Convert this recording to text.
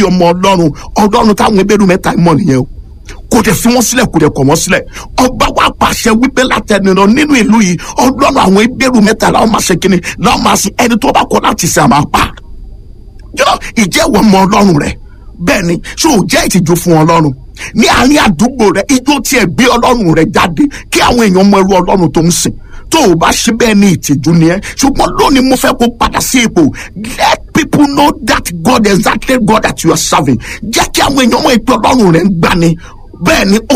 ọmọ ọlọ́run ọlọ́run táwọn ebéèrú mẹ́ta mọ̀ nìyẹn o kò dẹ̀ fi wọ́n sílẹ̀ kò dẹ̀ kọ̀ wọ́n sílẹ̀ ọba wa pàṣẹ wípé látẹnudọ nínú ìlú yìí ọlọ́run àwọn ebéèrú mẹ́ta làwọn máa ṣe kínní làwọn máa sin ẹni tó bá kọ̀ láti ṣe àmà pa jọ ìjẹ́wọ́ ọmọ ọlọ́run rẹ̀ bẹ́ẹ̀ ni ṣé ò jẹ́ ìtìjú fún ọlọ́run ní àárín àdúgbò rẹ ijó tiẹ̀ gbé ọlọ́run rẹ jáde kí àwọn èèyàn mọ irú ọlọ́run tó ń sìn tó o bá ṣe bẹ́ẹ̀ ní ìtìjú ni ẹ ṣùgbọ́n lónìí mo fẹ́ kó padà sí ipò let people know that God exactly God that you are serving jẹ́ kí àwọn èèyàn mọ ìpè ọlọ́run rẹ ń gbani bẹ́ẹ̀ ni ó